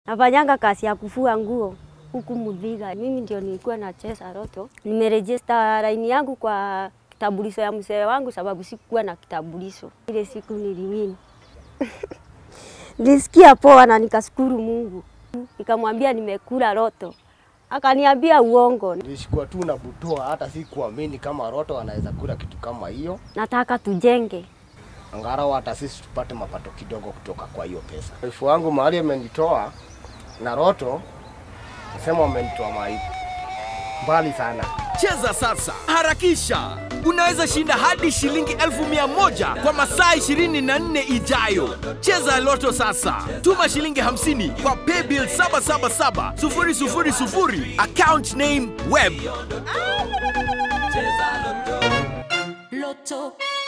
Nafanyanga kazi ya kufua nguo huku Muthiga. Mimi ndio nilikuwa nacheza Roto. Nimerejista laini yangu kwa kitambulisho ya mzee wangu sababu sikuwa na kitambulisho. Ile siku niliwini nilisikia poa na nikashukuru Mungu, nikamwambia nimekula Roto, akaniambia uongo, Nilishikwa tu na butoa, hata si kuamini kama Roto anaweza kula kitu kama hiyo. nataka tujenge. Angalau hata sisi tupate mapato kidogo kutoka kwa hiyo pesa. Wifu wangu mahali amenitoa na Roto, nasema wamenitoa mahali mbali sana. Cheza sasa, harakisha! Unaweza shinda hadi shilingi elfu mia moja kwa masaa 24 ijayo. Cheza Loto sasa, tuma shilingi 50 kwa paybill 777 000 account name web. Loto